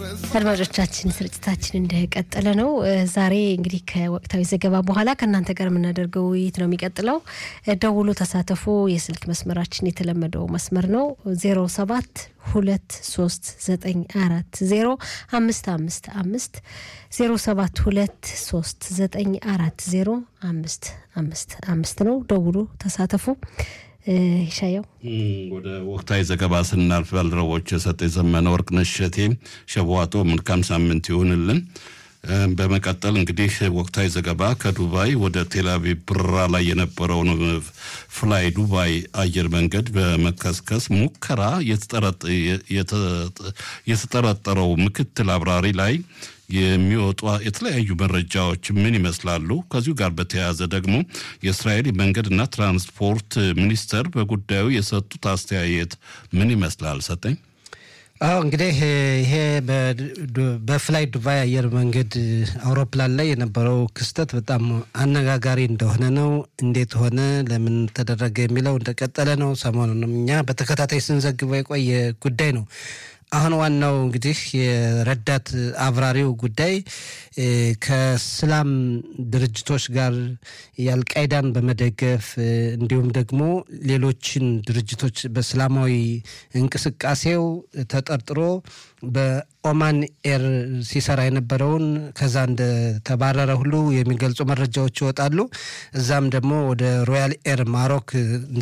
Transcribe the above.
አድማጮቻችን ስርጭታችን እንደቀጠለ ነው። ዛሬ እንግዲህ ከወቅታዊ ዘገባ በኋላ ከእናንተ ጋር የምናደርገው ውይይት ነው የሚቀጥለው። ደውሎ ተሳተፉ። የስልክ መስመራችን የተለመደው መስመር ነው ዜሮ ሰባት ሁለት ሶስት ዘጠኝ አራት ዜሮ አምስት አምስት አምስት ዜሮ ሰባት ሁለት ሶስት ዘጠኝ አራት ዜሮ አምስት አምስት አምስት ነው። ደውሎ ተሳተፉ። ይሻየው ወደ ወቅታዊ ዘገባ ስናልፍ ባልደረቦች የሰጠ የዘመነ ወርቅነሽ እሸቴ ሸዋጦ መልካም ሳምንት ይሁንልን። በመቀጠል እንግዲህ ወቅታዊ ዘገባ ከዱባይ ወደ ቴልአቪቭ በረራ ላይ የነበረውን ፍላይ ዱባይ አየር መንገድ በመከስከስ ሙከራ የተጠረጠረው ምክትል አብራሪ ላይ የሚወጡ የተለያዩ መረጃዎች ምን ይመስላሉ? ከዚሁ ጋር በተያያዘ ደግሞ የእስራኤል መንገድና ትራንስፖርት ሚኒስተር በጉዳዩ የሰጡት አስተያየት ምን ይመስላል? ሰጠኝ። አዎ እንግዲህ ይሄ በፍላይ ዱባይ አየር መንገድ አውሮፕላን ላይ የነበረው ክስተት በጣም አነጋጋሪ እንደሆነ ነው። እንዴት ሆነ፣ ለምን ተደረገ የሚለው እንደቀጠለ ነው። ሰሞኑንም እኛ በተከታታይ ስንዘግበው የቆየ ጉዳይ ነው። አሁን ዋናው እንግዲህ የረዳት አብራሪው ጉዳይ ከስላም ድርጅቶች ጋር የአልቃይዳን በመደገፍ እንዲሁም ደግሞ ሌሎችን ድርጅቶች በእስላማዊ እንቅስቃሴው ተጠርጥሮ በኦማን ኤር ሲሰራ የነበረውን ከዛ እንደተባረረ ሁሉ የሚገልጹ መረጃዎች ይወጣሉ። እዛም ደግሞ ወደ ሮያል ኤር ማሮክ